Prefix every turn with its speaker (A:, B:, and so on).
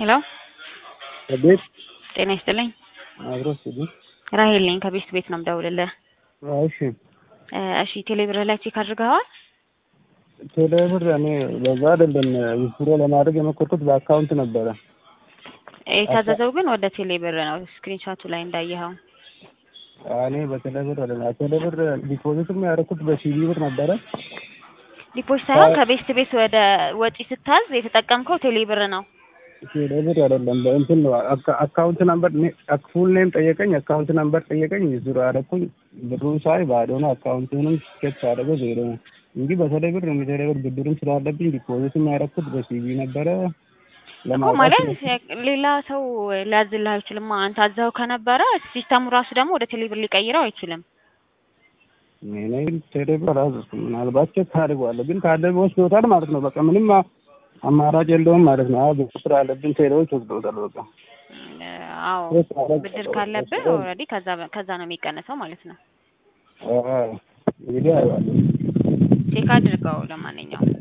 A: ሄሎ
B: ቤት
A: ጤና ይስጥልኝ።
B: አብሮ ሲዲ
A: ራሄል ነኝ ከቤስት ቤት ነው የምደውልልህ።
B: እሺ
A: እ እሺ ቴሌብር ላይ ቼክ አድርገዋል?
B: ቴሌብር እኔ በዛ አይደለም ዊዝድሮ ለማድረግ የሞከርኩት በአካውንት ነበረ።
A: የታዘዘው ግን ወደ ቴሌብር ነው ስክሪንሾቱ ላይ እንዳየኸው።
B: እኔ በቴሌብር አይደለም ቴሌብር ዲፖዚትም ያደረኩት በሲቢ ብር ነበረ።
A: ዲፖዚት ሳይሆን ከቤስት ቤት ወደ ወጪ ስታዝ የተጠቀምከው ቴሌብር ነው።
B: ቴሌብር አይደለም በእንትን ነው አካ- አካውንት ነምበር ፉል ኔም ጠየቀኝ፣ አካውንት ነምበር ጠየቀኝ። ዊዝድሮ ያደረኩኝ ብሩን ሳይ ባዶ ነው። አካውንቱንም ቼክ ሳደርገው ዜሮ ነው እንጂ በቴሌብር ነው ቴሌብር ብድርም ስላለብኝ ዲፖዚትም ያደረኩት በሲቢ ነበረ።
A: እኮ
B: ለማውጣት
A: ማለት ሌላ ሰው ሊያዝልህ አይችልም። አንተ አዘኸው ከነበረ ሲስተሙ ራሱ ደግሞ ወደ ቴሌብር ሊቀይረው አይችልም።
B: እኔ ቴሌብር አላዘዝኩም። ምናልባት ቼክ አድርገዋለሁ፣ ግን ካለ ወስዶታል ማለት ነው። በቃ ምንም አ- አማራጭ የለውም ማለት ነው። አዎ ስራ አለብኝ። ቴሌዎች ወስዶታል። በቃ
A: እ አዎ
B: ቼክ አደረግ-
A: ብድር ካለብህ ኦልሬዲ ከዛ ከዛ ነው የሚቀነሰው ማለት ነው።
B: አዎ፣ እንግዲህ አይዋለሁ
A: ቼክ አድርገው ለማንኛውም